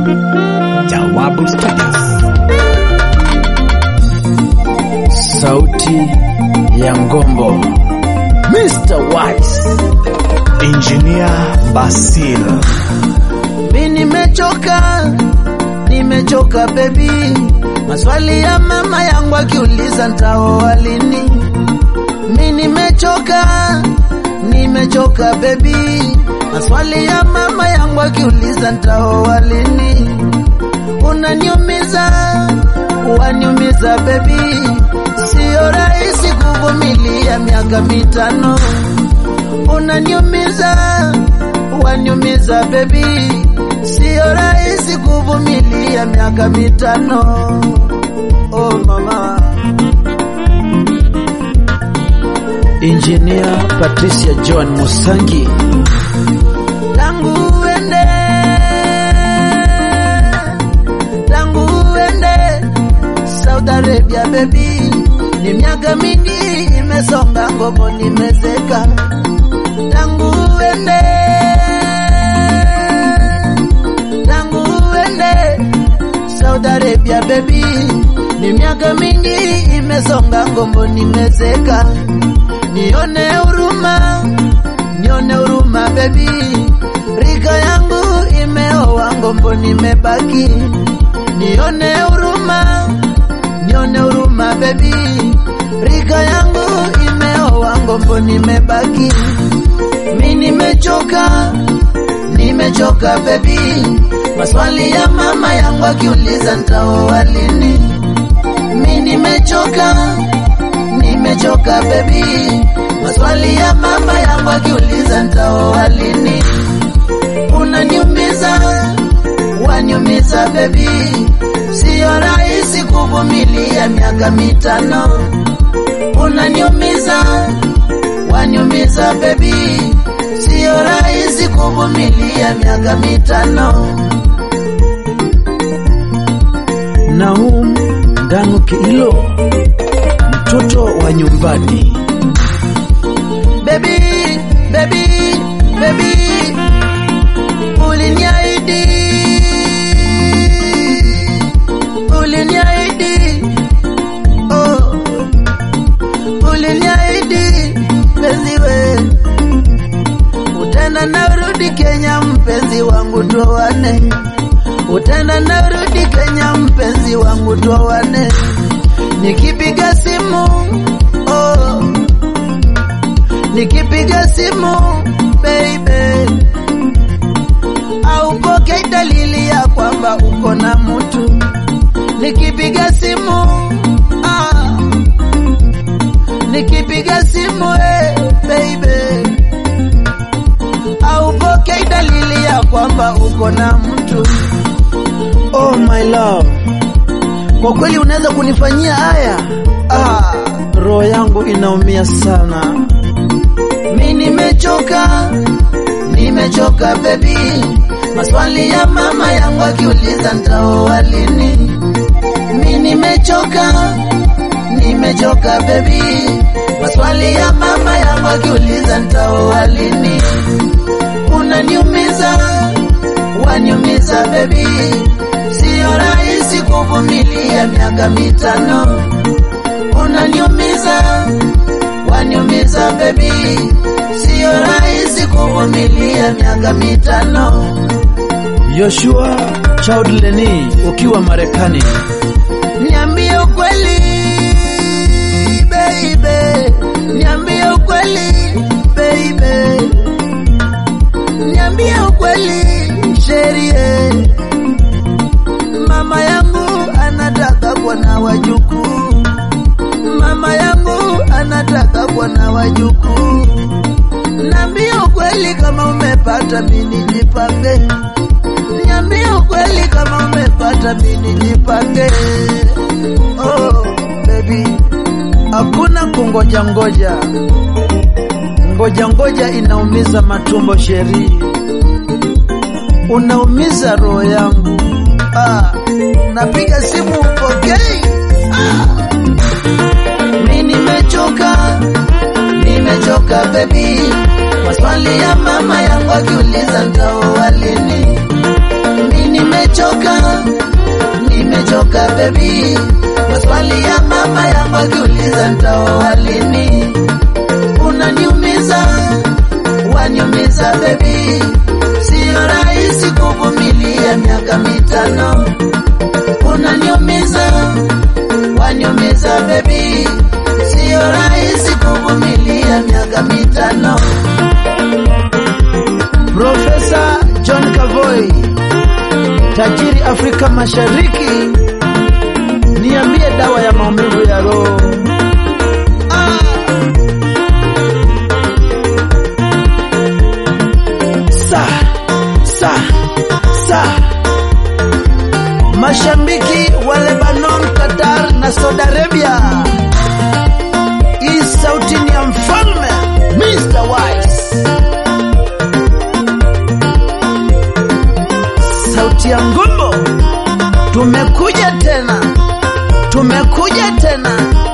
Jawabu Studios. Sauti ya Ngombo, Mr. Wise. Engineer Basil. Mi nimechoka, nimechoka baby, maswali ya mama yangu akiuliza ntaoa lini. Mi nimechoka, nimechoka baby, maswali ya mama yangu akiuliza ntaoa lini. Unaniumiza, waniumiza baby, sio rahisi kuvumilia miaka mitano. Unaniumiza, waniumiza baby, sio rahisi kuvumilia miaka mitano. Oh mama. Engineer Patricia John Musangi. Tangu uende, tangu uende Saudi Arabia baby, ni miaka mingi imesonga, ngopo nimezeka. Tangu uende, tangu uende Saudi Arabia baby, ni miaka mingi imesonga, ngombo nimezeka. Nione huruma, nione huruma baby, rika yangu imeoa, ngombo nimebaki. Nione huruma, nione huruma baby, rika yangu imeoa, ngombo nimebaki. Mi nimechoka, nimechoka baby, maswali ya mama yangu akiuliza ntaoa lini. Mi nimechoka, nimechoka baby, maswali ya mama yangu akiuliza ntaoa lini. Unaniumiza, waniumiza baby, sio rahisi kuvumilia miaka mitano. Unaniumiza, waniumiza baby, sio rahisi kuvumilia miaka mitano. Naum Ndanu Kiilo, mtoto wa nyumbani. Baby, baby, baby, uliniahidi, uliniahidi, oh, uliniahidi mpenzi we, utenda na urudi Kenya, mpenzi wangu tuoane, utenda na urudi Kenya, mpenzi wangu tuoane, nikipiga simu oh, nikipiga simu baby, aupokei dalili ya kwamba uko na mtu. Nikipiga simu ah, nikipiga simu eh, baby, aupokei dalili ya kwamba uko na mtu. Oh my love, kwa kweli unaweza kunifanyia haya? Ah, roho yangu inaumia sana. Mi nimechoka, nimechoka baby, maswali ya mama yangu akiuliza ntaoa lini. Mi nimechoka, nimechoka baby, maswali ya mama yangu akiuliza ntaoa lini. Unaniumiza, waniumiza baby, sio rahisi kuvumilia miaka mitano. Unaniumiza, waniumiza baby, sio rahisi kuvumilia miaka mitano. Joshua Child Leni ukiwa Marekani, niambie ukweli baby, niambie ukweli baby, niambie ukweli sherie, mama yangu anataka kuwa na wajukuu, mama yangu anataka kuwa na wajukuu. Niambie ukweli kama umepata, mimi nijipange. Niambie ukweli kama umepata, mimi nijipange. Oh baby, hakuna kungoja ngoja, ngoja ngoja inaumiza matumbo sheri, unaumiza roho yangu. Ah, napiga simu upokei. Ah, mi nimechoka, nimechoka baby, maswali ya mama yangu akiuliza ntaoa lini. Mi nimechoka nimechoka, nimechoka bebi, maswali ya mama yangu akiuliza nitaoa lini, unaniumiza, waniumiza bebi, siyo rahisi kuvumilia miaka mitano, unaniumiza, waniumiza bebi, siyo rahisi kuvumilia miaka mitano. Profesa John Kavoi, tajiri Afrika Mashariki, niambie dawa ya maumivu ya roho. Ah! Sa, sa, sa. Mashabiki wa Lebanon, Qatar na Saudi Arabia, hii sauti ni ya mfalme Mr. Wise. sauti ya ngumbo, tumekuja tena, tumekuja tena